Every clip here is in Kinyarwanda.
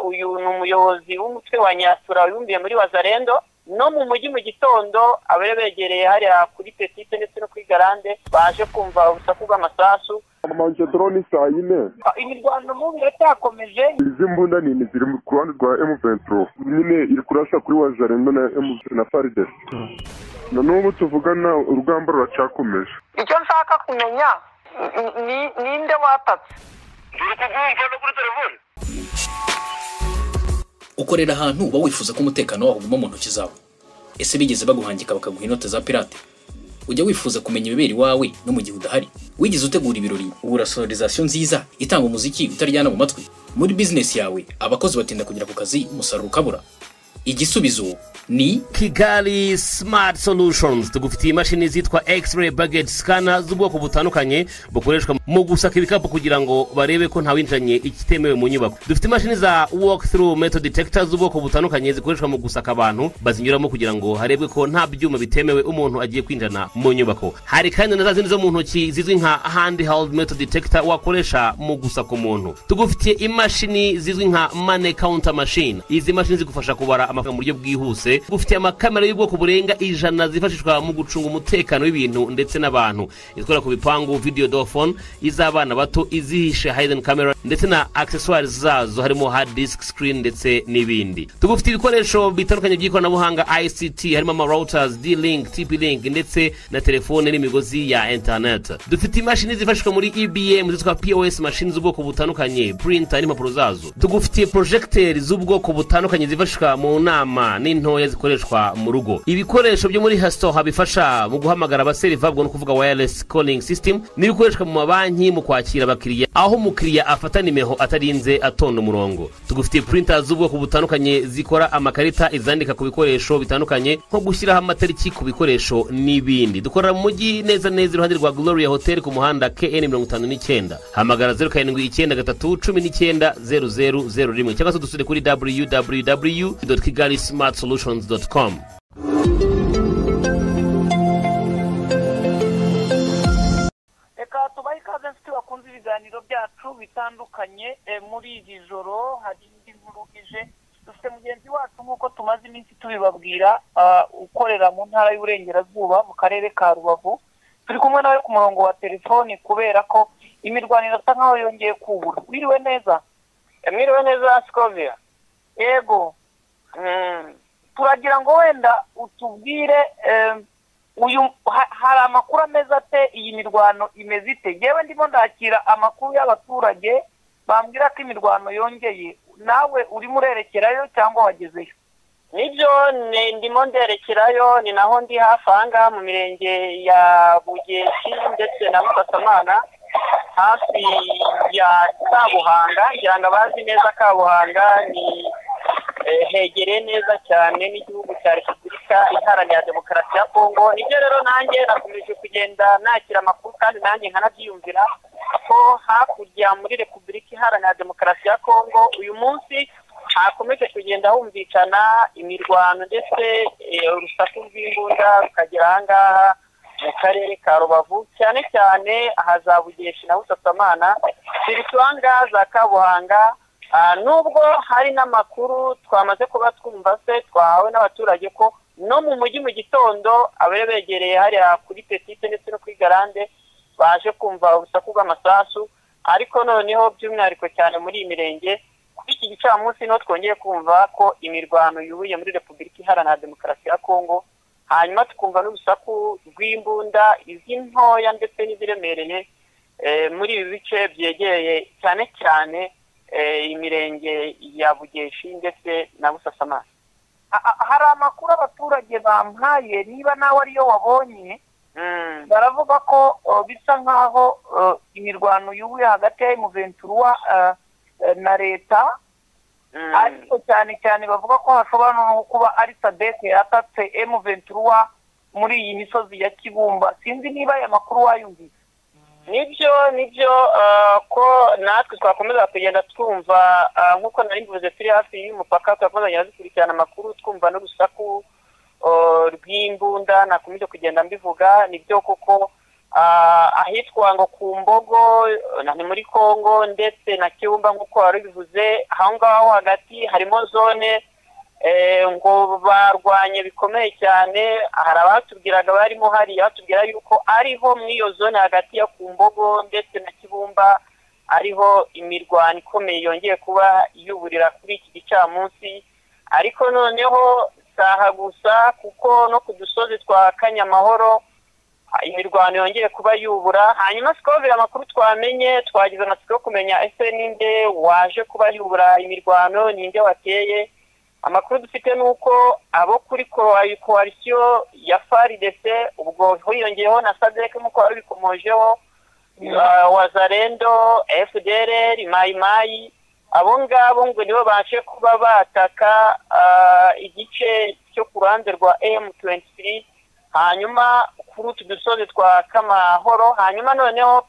uyu ni umuyobozi w'umutwe wa nyasura wibumbiye muri wazarendo no mu mujyi mu gitondo abari begereye hariya kuri petite ndetse no kuri garande baje kumva urusaku rw'amasasu amanje drone saa yine imirwano mubi iracyakomeje izi mbunda nini ziri ku ruhande rwa M23 nyine iri kurasha kuri Wazarendo na M na Fardes na n'ubu tuvugana urugamba ruracyakomeje icyo nshaka kumenya ni- ni- ninde watatse uri kubyumva no kuri telefone ukorera ahantu uba wifuza ko umutekano waho uguma mu ntoki zawe ese bigeze baguhangika bakaguha inote za pirate ujya wifuza kumenya ibibera iwawe no mu gihe udahari wigeze utegura ibirori ubura sonorizasiyo nziza itanga umuziki utaryana mu matwi muri bizinesi yawe abakozi batinda kugera ku kazi umusaruro ukabura igisubizo ni kigali smart solutions tugufitiye imashini zitwa x-ray baget scanner z'ubwoko butandukanye bukoreshwa mu gusaka ibikapu kugira ngo barebe ko ntawinjiranye ikitemewe mu nyubako dufite imashini za walk through metal detector z'ubwoko butandukanye zikoreshwa mu gusaka abantu bazinyuramo kugira ngo harebwe ko nta byuma bitemewe umuntu agiye kwinjirana mu nyubako hari kandi na za zindi zo mu ntoki zizwi nka handheld metal detector wakoresha mu gusaka umuntu tugufitiye imashini zizwi nka money counter machine izi mashini zigufasha kubara amafaranga mu buryo bwihuse gufitiye amakamera y'ubwoko burenga ijana zifashishwa mu gucunga umutekano w'ibintu ndetse n'abantu izikora ku bipangu video door phone iz'abana bato izihishe hidden camera ndetse na accessoires zazo harimo hard disk screen ndetse n'ibindi tugufite ibikoresho bitandukanye by'ikoranabuhanga ICT harimo ama routers D-Link TP-Link ndetse na telefone n'imigozi ya internet dufite imashini zifashishwa muri EBM zitwa POS machine z'ubwoko butandukanye printer n'impapuro zazo tugufitiye projecteri z'ubwoko butandukanye zifashishwa mu nama n'intoya zikoreshwa mu rugo ibikoresho byo muri hastoha bifasha mu guhamagara abaseriva ubwo ni ukuvuga wireless calling system n'ibikoreshwa mu mabanki mu kwakira abakiriya aho umukiriya afata nimero atarinze atonda umurongo tugufitiye printer z'ubwoko butandukanye zikora amakarita izandika ku bikoresho bitandukanye nko gushyiraho amatariki ku bikoresho n'ibindi dukorera mu mujyi neza neza iruhande rwa gloria hotel ku muhanda kn mirongo itanu n'icyenda hamagara zeru karindwi icyenda gatatu cumi n'icyenda zeru zeru zeru rimwe cyangwa se dusure kuri www kigali smart solutions com reka tubahe ikaze inshuti bakunze ibiganiro byacu bitandukanye eh, muri iri joro hari indi nkuru ije dufite mugenzi wacu nk'uko tumaze iminsi tubibabwira ah, ukorera mu ntara y'uburengerazuba mu karere ka rubavu turi kumwe nawe ku murongo wa telefoni kubera ko imirwano irasa nkaho yongeye kubura wiriwe neza mwiriwe neza sikovia yego Mm. turagira ngo wenda utubwire eh, uyu ha- hari amakuru ameze ate iyi mirwano imeze ite yewe ndimo ndakira amakuru y'abaturage bambwira ko imirwano yongeye nawe urimo urerekerayo cyangwa wagezeyo nibyo ni- ndimo nderekerayo ni naho ndi hafi aha ngaha mu mirenge ya bugeshi ndetse na busasamana hafi ya kabuhanga ngira ngo abazi neza kabuhanga ni eh, hegereye neza cyane n'igihugu cya repubulika iharanira demokarasi ya kongo nibyo rero nanjye nakomeje kugenda nakira amakuru kandi nanjye nkanabyiyumvira ko hakurya muri repubulika iharanira demokarasi ya kongo uyu munsi hakomeje kugenda humvikana imirwano ndetse eh, urusaku rw'imbunda rukagera aha ngaha mu karere ka rubavu cyane cyane ahazabugeshi na busasamana ziri tuwanga za kabuhanga Ah, nubwo hari n'amakuru twamaze kuba twumva se twahawe n'abaturage ko no mu mujyi mu gitondo abari begereye hariya kuri petite ndetse no kuri garande baje kumva urusaku rw'amasasu ariko noneho by'umwihariko cyane muri iyi mirenge kuri iki gicamunsi niho twongeye kumva ko imirwano yubuye muri repubulika iharanira demokarasi ya kongo hanyuma tukumva n'urusaku rw'imbunda izi ntoya ndetse n'iziremereye eh, muri ibi bice byegereye cyane cyane eh, imirenge ya bugeshi ndetse na busasamana Ha- ha- hari amakuru abaturage bampaye niba nawe ariyo wabonye Mm. baravuga ko uh, bisa nkaho uh, imirwano yubuye hagati ya M23 uh, uh, na leta Mm. ariko cyane cyane bavuga ko hashobora no kuba ari sadeke yatatse emu ventura muri iyi misozi ya kibumba sinzi niba aya makuru wayumvise nibyo nibyo ah, ko natwe twakomeza kugenda twumva ah, nk'uko nari mbivuze turi hafi y'umupaka turakomeza dukurikirana amakuru twumva n'urusaku ah, rw'imbunda nakomeje kugenda mbivuga nibyo kuko ah, ahitwa ngo ku mbogo na ni muri congo ndetse na kibumba nk'uko wari bivuze aho ngaho hagati harimo zone eh, ngo barwanye bikomeye cyane hari abatubwiraga barimo hariya batubwira yuko ariho muri iyo zone hagati ya ku mbogo ndetse na kibumba ariho imirwano ikomeye yongeye kuba yuburira kuri iki gicamunsi ariko noneho saha gusa kuko no ku dusozi twa kanyamahoro imirwano yongeye kuba yubura hanyuma sikobera amakuru twamenye twagize amatsiko yo kumenya ese ninde waje kuba yubura imirwano ninde wateye amakuru dufite ni uko abo kuri koali- koalisiyo ya faridese ubwo hiyongeyeho na sadek nk'uko wari ubikomojeho uh, wazarendo fdr mayimayi abo ngabo ngo nibo baje kuba bataka ah, igice cyo ku ruhande rwa m23 hanyuma kuri utu dusozi twa kamahoro hanyuma noneho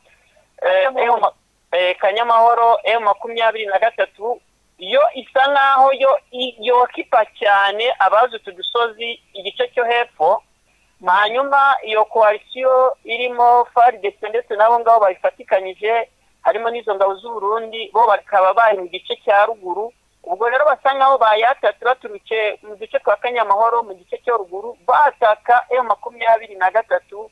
eh, M- eh, kanyamahoro m makumyabiri na gatatu yo isa nk'aho yo i- yokipa cyane abazi utu dusozi igice cyo hepfo hanyuma iyo koalisiyo irimo faridese ndetse n'abo ngabo bayifatikanyije harimo n'izo ngabo z'uburundi bo bakaba bari mu gice cya ruguru ubwo rero basa nk'aho bayatatse baturutse mu duce twa kanyamahoro mu gice cyo ruguru bataka m makumyabiri na gatatu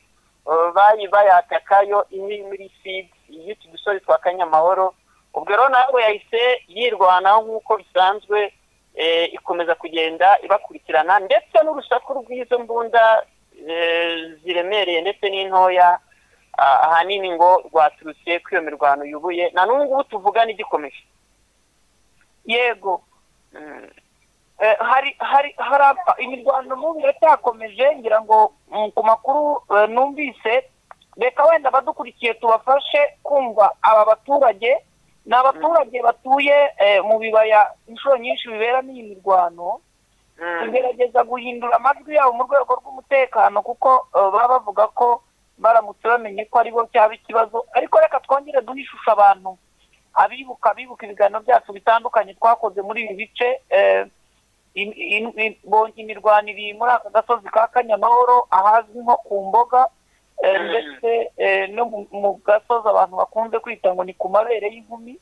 eh, bari bayataka yo iri muri fidi y'utu dusozi twa kanyamahoro ubwo rero nawe yahise yirwanaho nk'uko bisanzwe eh, ikomeza kugenda ibakurikirana ndetse n'urusaku rw'izo mbunda eh, ziremereye ndetse n'intoya ah, ahanini ngo rwaturutse kuri iyo mirwano yubuye na n'ubu ngubu tuvugana igikomeje yego Mm. Eh, hari hari hari aba- imirwano n'ubu iracyakomeje ngira ngo mm, ku makuru eh, numvise reka wenda abadukurikiye tubafashe kumva aba baturage ni abaturage batuye eh, mu bibaya inshuro nyinshi biberamo iyi mirwano Mm. tugerageza guhindura amajwi yabo mu rwego rw'umutekano kuko eh, baba bavuga ko baramutse bamenye ko aribo cyaba ikibazo ariko reka twongere duhe ishusho abantu abibuka abibuka ibiganiro byacu bitandukanye twakoze muri ibi bice eh, in- in- in- bo- imirwano iri muri aka gasozi ka kanyamahoro ahazwi nko ku mboga eh, Mm. ndetse eh, no mu- mu gasozi abantu bakunze kwita ngo ni ku mabere y'inkumi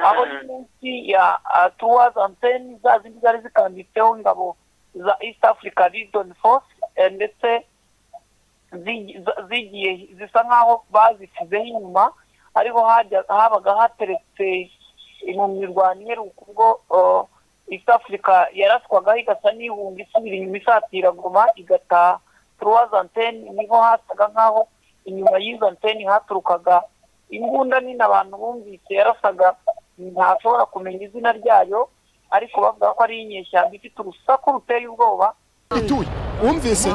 aho ni munsi ya tuwa anteni za zindi zari zikanditseho ingabo za east africa region force eh, ndetse zigi- za- zigiye zisa nk'aho bazisizeho inyuma ariho hajya- habaga hateretse mu mirwano iheruka ubwo eh, east africa yaraswagaho igasa n'ihunga isubira inyuma isatira goma igataha tuwa anteni niho hasaga nk'aho inyuma y'izo anteni haturukaga imbunda nini abantu bumvise yarasaga ntashobora kumenya izina ryayo ariko bavuga ko ari inyeshyamba ifite urusaku ruteye ubwoba ituye wumvise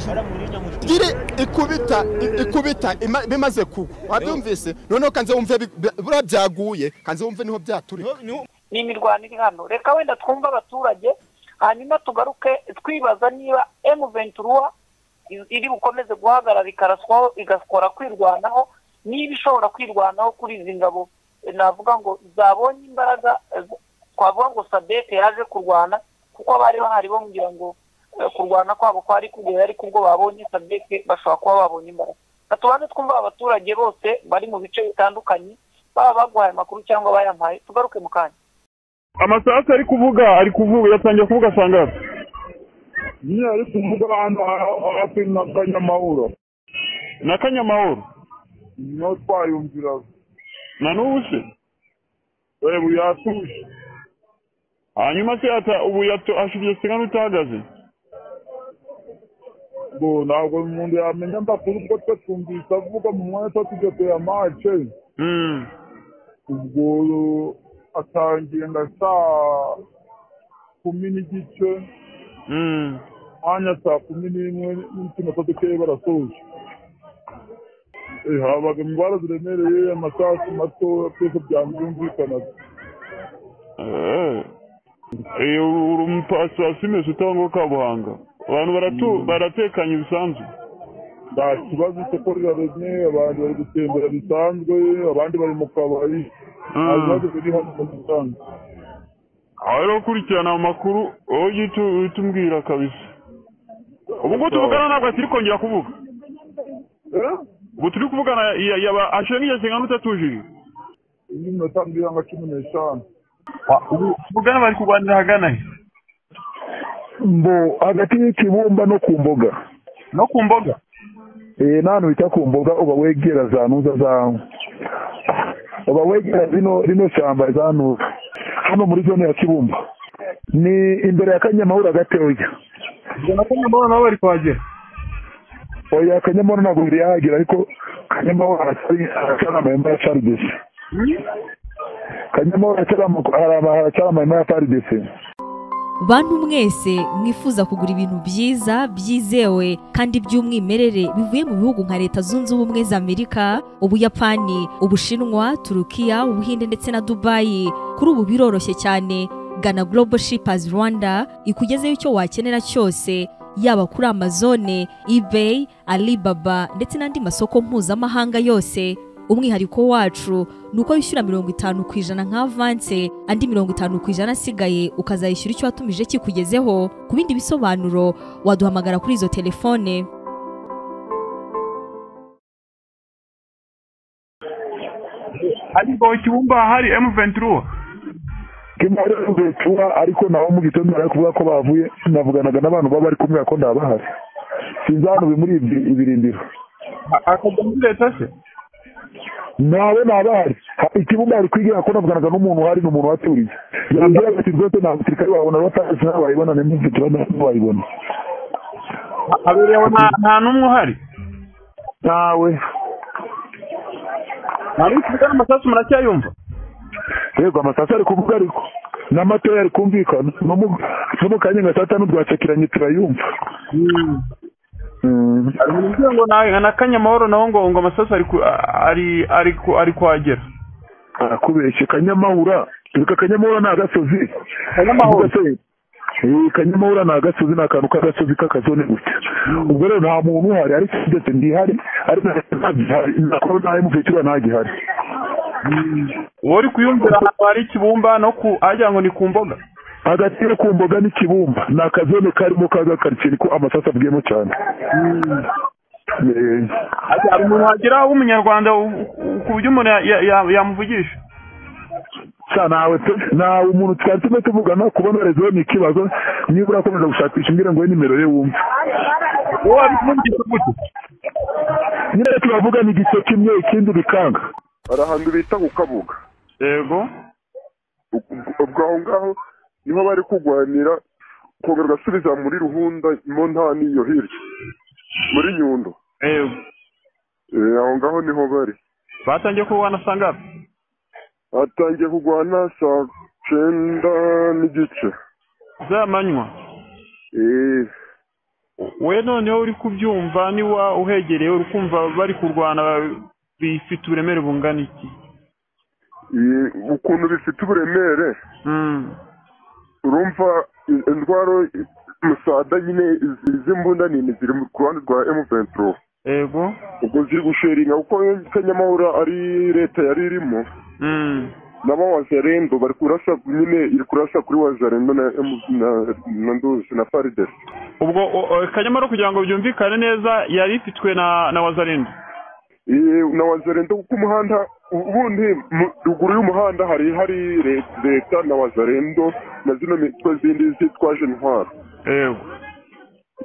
iri ikubita i- ikubita ima- bimaze kugwa wabyumvise noneho kanze wumve bi- bi- buriya byaguye kanze wumve niho byaturika ni imirwano iri hano reka wenda twumve abaturage hanyuma tugaruke twibaza niba emu ventura i- iri bukomeze guhagarara ikaraswaho igakora kwirwanaho niba ishobora kwirwanaho kuri izi ngabo eh, navuga ngo zabonye imbaraga eh, twavuga ngo sadete yaje kurwana kuko abari bahari bamubwira ngo eh, kurwana kwabo kwari kugera ariko ubwo babonye sadete bashobora kuba babonye imbaraga Reka tubanze twumva abaturage bose bari mu bice bitandukanye baba baguhaye amakuru cyangwa bayampaye tugaruke mu kanya amasasu ari kuvuga ari kuvuga yatangiye kuvuga saa ngapi niyo ari kuvuga ahantu hafi na kanyamahoro na kanyamahoro niho twayumvira na n'ubu se ubu yatuje hanyuma se yata ubu yato ashubije se nk'aho utahagaze ngo ntabwo umuntu yamenya amakuru kuko twe twumvise avuga mu mwanya tuba tugateye amace Mm. ubwo atangiye nka saa kumi n'igice Mm. mwanya saa kumi n'imwe n'ikinyata dukeye barasoje Eh, habaga indwara ziremereye amasasu mato byose byabyumvikanaga Eh. Eh, uri umupasiwasi mese utanga uwo kabuhanga abantu baratu baratekanye bisanzwe nta kibazo isoko riraremye abantu bari gutembera bisanzwe abandi bari mu kabari nta bibazo biri hano mu gisanzwe aho rero ukurikirana amakuru wowe ujye utu- uhita umbwira kabisa ubu ngubu tuvugana ntabwo akiri kongera kuvuga Eh? ubu turi kuvugana ya- yaba ashe nk'igihe kingana utatujije indi minota mbiri nka cumi n'eshanu ubugana bari kurwanira ahagana he mbo hagati y'ikibumba no ku mboga no ku mboga Eh, nta hantu bita ku mboga uba wegera za ntuza zawe uba wegera rino rino shyamba za ntuza hano muri zone ya kibumba ni imbere ya kanyamahoro gatoya ubwo na kanyamahoro nabo bari kuhagera oya kanyamahoro ntabwo biri yahagera ariko kanyamahoro haracyari haracyari amahema ya frdc kanyamahoro haracyari ama- haraba- haracyari amahema ya frdc bantu mwese mwifuza kugura ibintu byiza byizewe kandi by'umwimerere bivuye mu bihugu nka leta zunze ubumwe za amerika ubuyapani ubushinwa turukiya ubuhinde ndetse na dubayi kuri ubu biroroshye cyane gana global shippers rwanda ikugezeho icyo wakenera cyose yaba kuri amazone ebay alibaba ndetse n'andi masoko mpuzamahanga yose umwihariko wacu ni uko wishyura mirongo itanu ku ijana nka avanse andi mirongo itanu ku ijana asigaye ukazayishyura icyo watumije kikugezeho ku bindi bisobanuro waduhamagara kuri izo telefone ariko ikibumba hari emu ventura kimaretuba ariko naho mu gitondo bari kuvuga ko bavuye navuganaga n'abantu baba bari kumwe ko ndabahari sinzi ahantu bimuri ibi- ibirindiro akajya muri leta se nawe nabahari ikibumba ari kwigira ko navuganaga n'umuntu uhari ni umuntu waturiye yambwira ati rwose ntabwo turikari wabona batazi nawe wayibona nimba tuba ntabwo wayibona habereyeho nta- nta n'umwe uhari nawe ntabwo tuvugana amasasu muracyayumva yego amasasu ari kuvuga ariko n'amatoya ari kumvikana no mu- no mu kanya nka saa tanu rwacakiranye turayumva Mm. uvuga ngo nawe na kanyamahoro naho ngo ngo amasasu ari ku- ari ari ku- ari kuhagera arakubeshye kanyamahura reka kanyamahura ni agasozi Ubwo Kanyamahura. se, eh, kanyamahura ni agasozi ni akantu k'agasozi k'akazone gusa ubwo rero nta muntu uhari ariko ndetse ndihari ariko ntagihari nakora nta mufetura ntagihari uwo uri kuyumvira ahantu hari ikibumba no ku agira ngo ni ku mboga hagati yo ku mboga n'ikibumba ni akazone karimo k'agakaritsiye niko amasasu abwiyemo cyane Eh, Ati, hari umuntu wagira w'umunyarwanda u- u- ku buryo umuntu ya- ya- ya- yamuvugisha sa nawe pe nawe umuntu twari tume tuvugana kubona rezo ni ikibazo niba urakomeza gushakisha umbwire ngo wowe nimero ye wumve uwo ari kumubwira gute nyine turavugana igice kimwe ikindi bikanga hari ahantu bita ku kabuga yego ubwo aho ngaho niho bari kurwanira kongera ugasubiza muri ruhunda mu ntani iyo hirya muri nyundo yego Eh, aho ngaho niho bari batangiye kurwana saa ngapi hatangiye kurwana saa cyenda n'igice z'amanywa Eh, we noneho uri kubyumva niwa uhegereye uri kumva bari kurwana bifite uburemere bungana iki eh, ukuntu bifite uburemere urumva i- indwara i- musada nyine izi- izi mbunda nini ziri ku ruhande rwa M23 yego ubwo ziri gusheringa kuko kanyamahura ari leta yari irimo nabo wazarendo bari kurasa nyine iri kurasa kuri wazarendo na M- na- na nduzi na farides ubwo o- o, kanyamara kugira ngo byumvikane neza yari ifitwe na na wazarindi Eh, na wazarendo kuko umuhanda ubundi mu- ruguru y'umuhanda hari hari le- leta na wazarendo na zino mitwe zindi zitwaje intwaro yego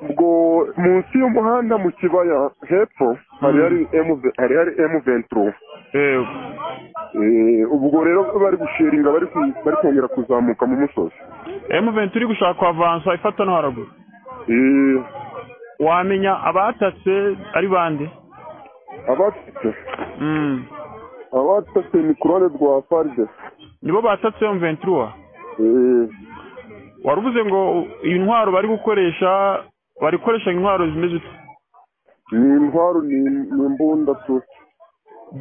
ubwo munsi y'umuhanda mu kibaya hepfo hari hari M- hari hari M23 yego Eh, ubwo rero bari gusheringa bari ku- bari kongera kuzamuka mu musozi emuventi uri gushaka kuhavansa ifata no haraguru Eh, wamenya abatatse ari bande abatutse abatatse ni ku ruhande rwa farides nibo batatse emuventi uwa Eh, waruvuze ngo iyi ntwaro bari gukoresha bari gukoresha intwaro zimeze utu ni intwaro ni ni imbunda tu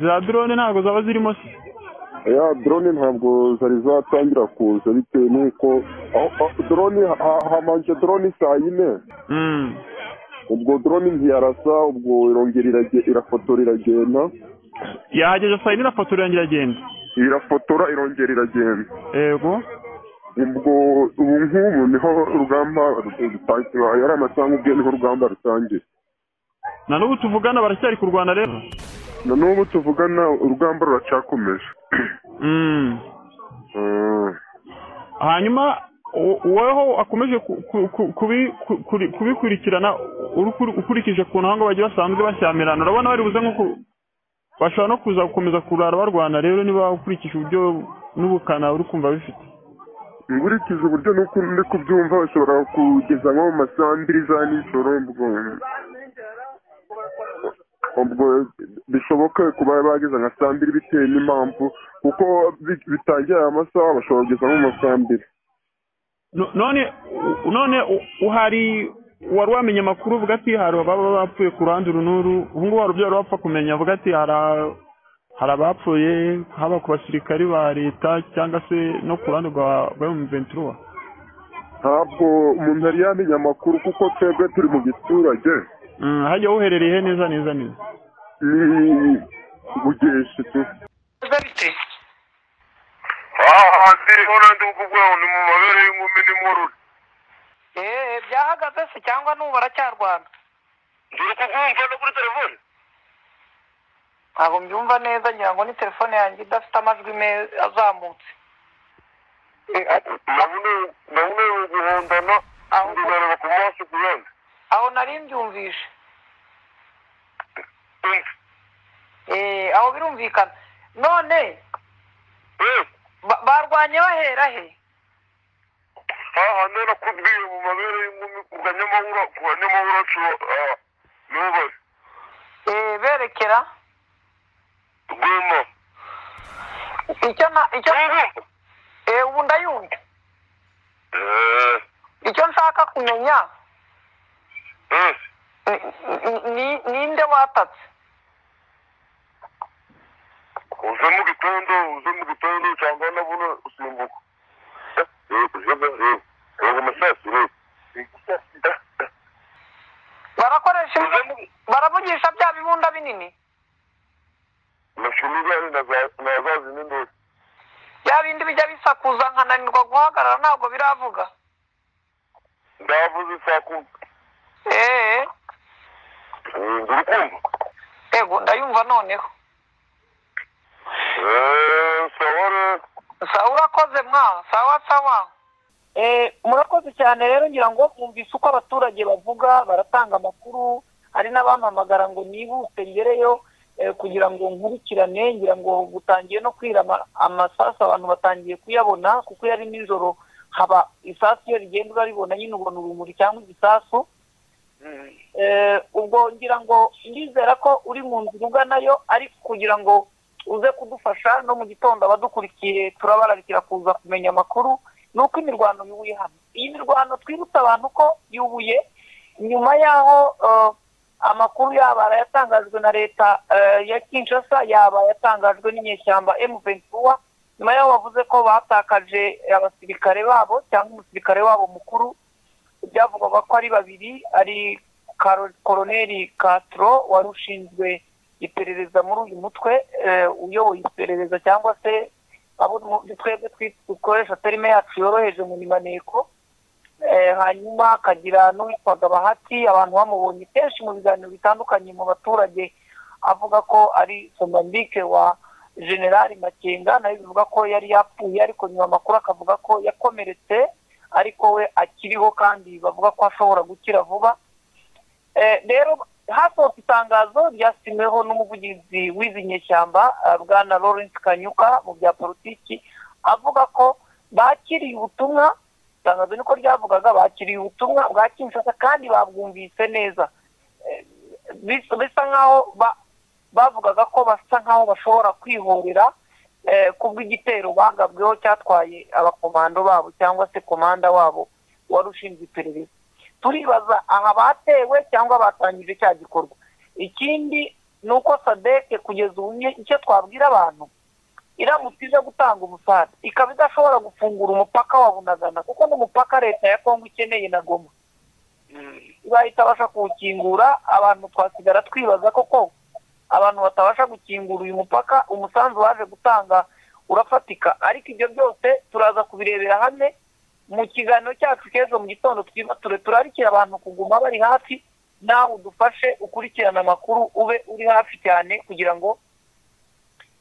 za drone ntabwo zaba zirimo se ya drone ntabwo zari zatangira kuza bitewe n'uko aho- aho- drone ha- hamanje drone saa yine ubwo drone ntiyarasa ubwo irongera irage- irafotora iragenda yahageze saa yine irafotora yanjye iragenda irafotora irongera iragenda yego ubwo ubu ngubu niho urugamba rutangira yari amasanga ubwe niho urugamba rutangira na n'ubu tuvugana baracyari kurwana rero na n'ubu tuvugana urugamba ruracyakomeje Mm. hanyuma wo- woweho akomeje ku- ku- ku- kubi- ku- kuri- kubikurikirana uri kuri- ukurikije ku ntango bagiye basanzwe bashyamirana urabona bari buze nko ku bashobora no kuza gukomeza kurara barwana rero niba ukurikije uburyo n'ubukana uri kumva bifite nkurikije uburyo nuko ndi kubyumva bashobora kugeza nko mu masaha mbiri za nijoro ubwo ubwo bishoboke kuba bageze nka saa mbiri bitewe n'impamvu kuko bi- bitangiye aya masaha bashobora kugeza nko mu masaha mbiri No- none u- none u- uhari wari wamenye amakuru avuga ati hari ababa bapfuye ku ruhande uru n'uru ubu ngubu hari ubyara wapfa kumenya avuga ati hari a- hari abapfuye haba ku basirikari ba leta cyangwa se no ku ruhande rwa rwa M23 ntabwo umuntu yari yamenya amakuru kuko twebwe turi mu giturage Mm, hajya uherereye he neza neza neza ni bugeshe tu aha ndiriho nandi ukubwaho ni mu mabere y'inkumi n'imururu eee byahagaze se cyangwa n'ubu baracyarwana ndiri kukumva no kuri telefone ntabwo mbyumva neza ngira ngo ni telefone yanjye idafite amajwi meza azamutse nabonewe guhondana ndareba ku maso ku yandi aho nari mbyumvishe eee aho birumvikana none ba- barwanye bahera he aha none akubwiye mu mabere y'inkumi ku ganyamahura ku ganyamahura nshuro niho bari eee berekera rwema icyo na icyo eee ubu ndayumva icyo nshaka kumenya ni- ni- ni- ninde watatse uze mu gitondo uze mu gitondo cyangwa nabona usimbuka reba amasasu reba barakoresha imbunda- baravugisha bya bibunda binini amashuri ihari na za zindi ndori bya bindi bijya bisakuza nkananirwa guhagarara ntabwo biravuga ndavuze saa kumi eee nzi urukundo yego ndayumva noneho sawore sawa urakoze mwa sawa sawa murakoze cyane rero ngira ngo mwumvise uko abaturage bavuga baratanga amakuru hari n'abampamagara ngo nihuse ngereyo eh, kugira ngo nkurikirane ngira ngo gutangiye no kwira ama- amasasu abantu batangiye kuyabona kuko yari nijoro haba isasu iyo rigenda uraribona nyine ubona urumuri cyangwa igisasu Eh, ubwo ngira ngo ndizera ko uri mu nzira uganayo ariko kugira ngo uze kudufasha no mu gitondo abadukurikiye turabararikira kuza kumenya amakuru ni uko imirwano yubuye hano iyi mirwano twibutsa abantu ko yubuye nyuma y'aho eh, amakuru yaba yatangajwe na leta eh, ya kinshasa yaba yatangajwe n'inyeshyamba emu ventura nyuma y'aho bavuze ko batakaje abasirikare babo cyangwa umusirikare wabo mukuru byavugwaga ko ari babiri ari Karo- koroneri Castro wari ushinzwe iperereza muri uyu mutwe eh, uyoboye iperereza cyangwa se abo mu- twebwe twi- dukoresha terime yacu yoroheje mu nimaneko Eh, hanyuma akagira n'uwitwaga bahati abantu bamubonye kenshi mu biganiro bitandukanye mu baturage avuga ko ari somambike wa generali makenga nawe bivuga ko yari yapfuye ariko nyuma amakuru akavuga ko yakomeretse ariko we akiriho kandi bavuga ko ashobora gukira vuba Eh, rero hasohotse itangazo ryasinyweho n'umuvugizi w'izi nyeshyamba eh, bwana lawrence kanyuka mu bya politiki avuga ko bakiriye ubutumwa itangazo niko ryavugaga bakiriye ubutumwa bwa kinshasa kandi babwumvise neza Eh, bis- bisa nk'aho ba- bavugaga ko basa nk'aho bashobora kwihorera eh, kubw'igitero bagabweho cyatwaye abakomando babo cyangwa se komanda wabo wari ushinzwe iperereza turibaza aha batewe cyangwa batangije cya gikorwa ikindi ni uko sadeke kugeza ubu nye- icyo twabwira abantu iramutse ije gutanga umusaza ikaba idashobora gufungura umupaka wa bunagana kuko n'umupaka leta ya kongo ikeneye na goma ibaye itabasha kuwukingura abantu twasigara twibaza koko abantu batabasha gukingura uyu mupaka umusanzu waje gutanga urafatika ariko ibyo byose turaza kubirebera hamwe mu kiganiro cyacu cy'ejo mu gitondo twibature turarikira abantu kuguma bari hafi nawe udufashe ukurikirane amakuru ube uri hafi cyane kugira ngo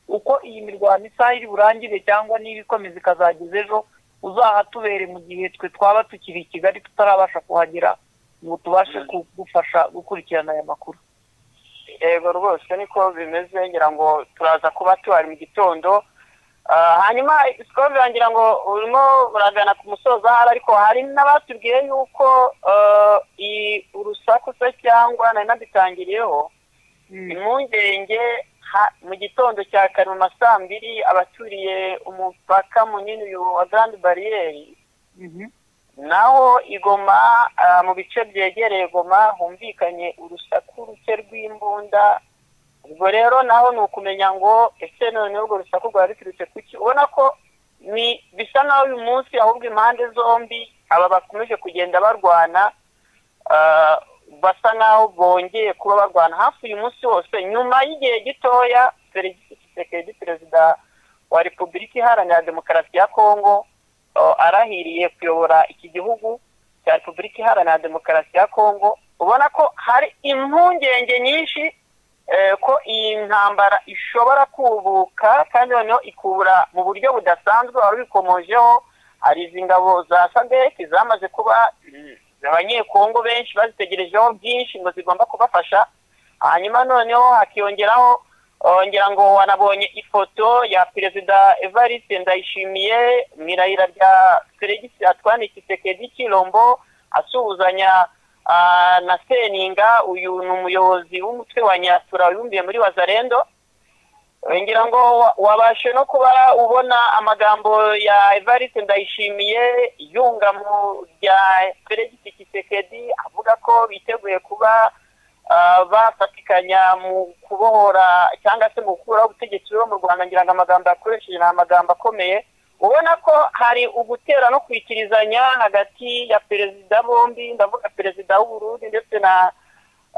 uko iyi mirwano isaha iri burangire cyangwa niba ikomeza ikazageza ejo uzahatubere mu gihe twe twaba tukiri i kigali tutarabasha kuhagera ngo tubashe kugufasha gukurikirana aya makuru yego rwose niko bimeze ngira ngo turaza kuba tuhari mu gitondo Ah, hanyuma sikoro birangira ngo urimo uragana ku musozo ahari ariko hari n'abatubwiye yuko ah, i- urusaku se cyangwa nari nadutangiriyeho impungenge ha- mu gitondo cya kare mu ma saa mbiri abaturiye umupaka munini uyu wa garandi bariyeri naho igoma ah, mu bice byegereye goma humvikanye urusaku ruke rw'imbunda ubwo rero naho ni ukumenya ngo ese none urwo rusaku rwari ruturutse ku ki ubona ko ni bisa naho uyu munsi ahubwo impande zombi aba bakomeje kugenda barwana ah, basa nkaho bongeye kuba barwana hafi uyu munsi wose nyuma y'igihe gitoya Felix Tshisekedi perezida wa repubulika iharanira demokarasi ya kongo uh, arahiriye kuyobora iki gihugu cya repubulika iharanira demokarasi ya kongo ubona ko hari impungenge nyinshi eh, ko iyi ntambara ishobora kubuka kandi noneho ikubura mu buryo budasanzwe wari ubikomojeho hari izi ngabo za sadeki zamaze kuba mm, abanyekongo benshi bazitegerejeho byinshi ngo zigomba kubafasha hanyuma noneho hakiyongeraho uh, ngira ngo wanabonye ifoto ya perezida evariste ndayishimiye mu irahira rya feregisi atwane kisekedi kirombo asuhuzanya ah, na seninga uyu ni umuyobozi w'umutwe wa nyatura wibumbiye muri wazarendo Eh, ngira ngo wa- wabashe no kuba ubona amagambo ya evariste ndayishimiye yunga mu rya feregisi kisekedi avuga ko biteguye kuba ah, bafatikanya mu kubohora cyangwa se mu gukuraho ubutegetsi buriho mu rwanda ngira ngo amagambo yakoresheje ni amagambo akomeye ubona ko hari ugutera no kwikirizanya hagati ya perezida bombi ndavuga perezida w'uburundi ndetse na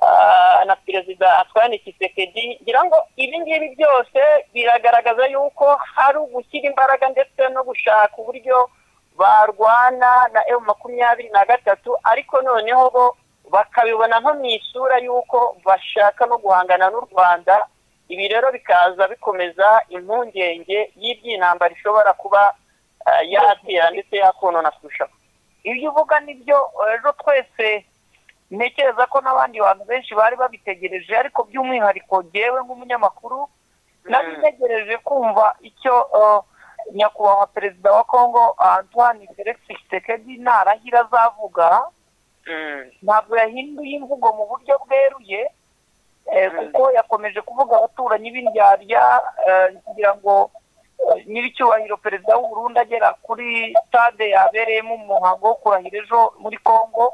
ah, na perezida atwane kisekedi ngira ngo ibi ngibi byose biragaragaza yuko hari ugushyira imbaraga ndetse no gushaka uburyo barwana na emu makumyabiri na gatatu ariko noneho bo bakabibona nko mu isura y'uko bashaka no guhangana n'u rwanda ibi rero bikaza bikomeza impungenge y'iby'intambara ishobora kuba ah, yatera ndetse yakonona kurushaho ibyo uvuga nibyo ejo twese ntekereza ko n'abandi bantu benshi bari babitegereje ariko by'umwihariko ngewe nk'umunyamakuru nari ntegereje kumva icyo eh, nyakubahwa perezida wa kongo antoine felix tshisekedi narahira azavuga ntabwo yahinduye imvugo mu buryo bweruye eh, kuko yakomeje kuvuga abaturanyi b'indyarya eh, kugira ngo eh, nyiricyubahiro perezida w'u Burundi agera kuri stade yabereyemo umuhango wo kurahira ejo muri congo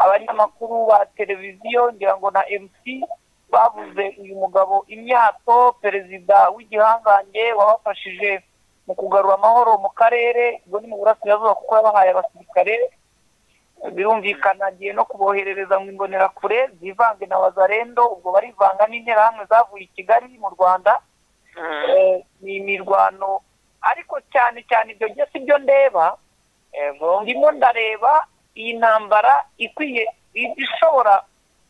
abanyamakuru ba televiziyo ngira ngo na mc bavuze uyu mugabo imyato perezida w'igihangange wabafashije mu kugarura amahoro mu karere ubwo ni mu burasirazuba kuko yabahaye abasirikare birumvikana agiye no kuboherereza mu imbonerakure zivange na wazarendo ubwo barivanga n'interahamwe zavuye i kigali mu rwanda Eh, ni imirwano ariko cyane cyane ibyo byo si byo ndeba ndimo ndareba iyi ntambara ikwiye i- ishobora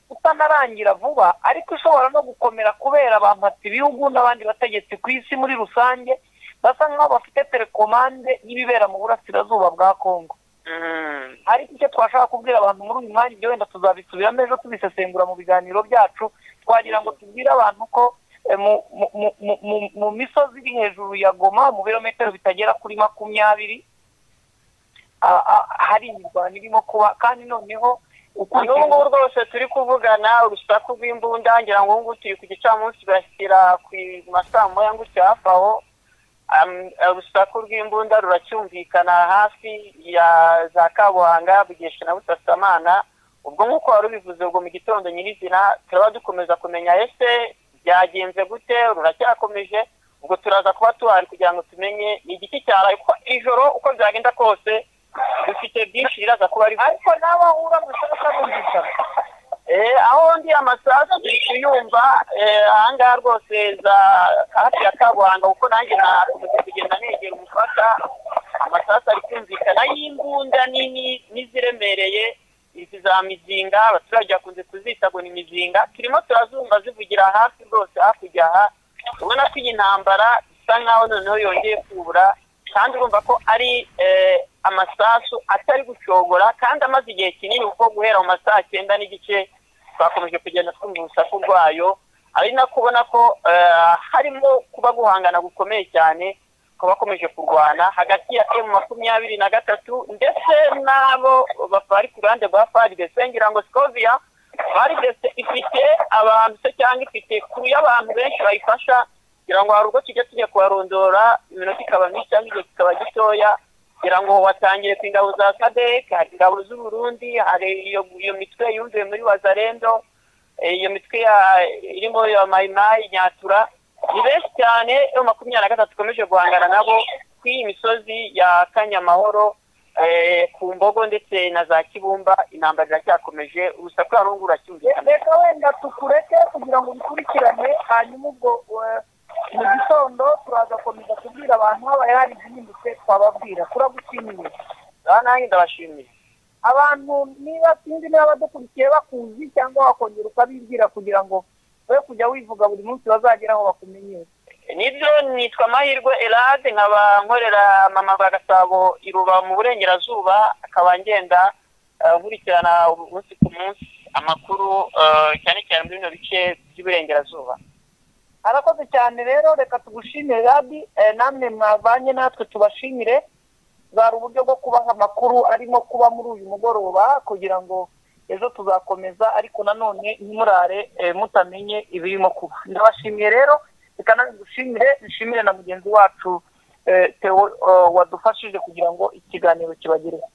kutanarangira vuba ariko ishobora no gukomera kubera abamhatsi ibihugu n'abandi bategetsi ku isi muri rusange basa nk'aho bafite telekomande y'ibibera mu burasirazuba bwa kongo ariko icyo twashaka kubwira abantu muri uyu mwanya ibyo wenda tuzabisubiramo ejo tubisesengura mu biganiro byacu twagira ngo tubwire abantu ko eh, mu- mu- mu- mu- mu- mu misozi iri hejuru ya goma mu birometero bitagera kuri makumyabiri ah, ah, hari imirwano irimo kuba kandi noneho n'ubu ngubu rwose turi kuvugana urusaku rw'imbunda ngira ngo ubu ngubu turi ku gicamunsi bashyira ku ma saa moya ngutya hafi aho Am- urusaku rw'imbunda ruracyumvikana hafi ya za kabuhanga bugesha na busasamana ubwo nk'uko wari ubivuze ubwo mu gitondo nyirizina turaba dukomeza kumenya ese byagenze gute ruracyakomeje ubwo turaza kuba tuhari kugira ngo tumenye ni igiti cyaraye kuko ijoro uko byagenda kose dufite byinshi biraza kuba ari ariko nawe aho ura musaraka n'umvikana Eh, aho ndi amasasu turi kuyumva eh, ahangaha rwose za hafi ya kabuhanga kuko nanjye nakomeza kugenda negera umupaka amasasu ari kumvikana y'imbunda nini n'iziremereye izi za mizinga abaturage bakunze kuzita ngo ni mizinga turimo turazumva zivugira hafi rwose hakurya aha ubona ko iyi ntambara isa nkaho noneho yongeye kubura kandi urumva ko ari eh, amasasu atari gushogora kandi amaze igihe kinini kuko guhera mu ma saa cyenda n'igice twakomeje kugenda twumva urusaku rwayo ari nako ubona ko eh, harimo kuba guhangana gukomeye cyane ku bakomeje kurwana hagati ya emu makumyabiri na gatatu ndetse n'abo bari ku ruhande rwa faridese ngira ngo sikovia faridese ifite abantu se cyangwa ifite kuru y'abantu benshi bayifasha kugira ngo hari ubwo tujya tujya kubarondora iminota ikaba myinshi cyangwa igihe kikaba gitoya kugira ngo watangiye ku ingabo za kadek hari ingabo z'uburundi hari iyo iyo mitwe yumviwe muri wazarendo eh, iyo mitwe ya- irimo ya mayimayi nyatura ni benshi cyane yo makumyabiri na gatatu ikomeje guhangana nabo ku iyi misozi ya kanyamahoro eh, ku mbogo ndetse na za kibumba intambara iracyakomeje urusaku harungu ruracyumvikana reka wenda tukureke kugira ngo ubikurikirane hanyuma ubwo eh, mu gitondo turazakomeza kubwira abantu habaye hari igihindutse twababwira turagushimiye aha nanjye ndabashimiye abantu niba sinzi niba badukurikiye bakuzi cyangwa wakongera ukabibwira kugira ngo we kujya wivuga buri munsi bazagera aho bakumenyere nibyo nitwa amahirwe erade nkaba nkorera mama rwa gasabo iruba mu burengerazuba akaba ngenda eh, nkurikirana umunsi ku munsi amakuru eh, cyane cyane muri bino bice by'iburengerazuba harakoze cyane rero reka tugushimire rabi eh, namwe mwavanye natwe tubashimire bwari uburyo bwo kubaha amakuru arimo kuba muri uyu mugoroba kugira ngo ejo tuzakomeza ariko nanone ntimurare eh, mutamenye ibirimo kuba ndabashimiye rero reka nawe ngushimire nshimire na mugenzi wacu eh, Theo eh, wadufashije kugira ngo ikiganiro kibagereho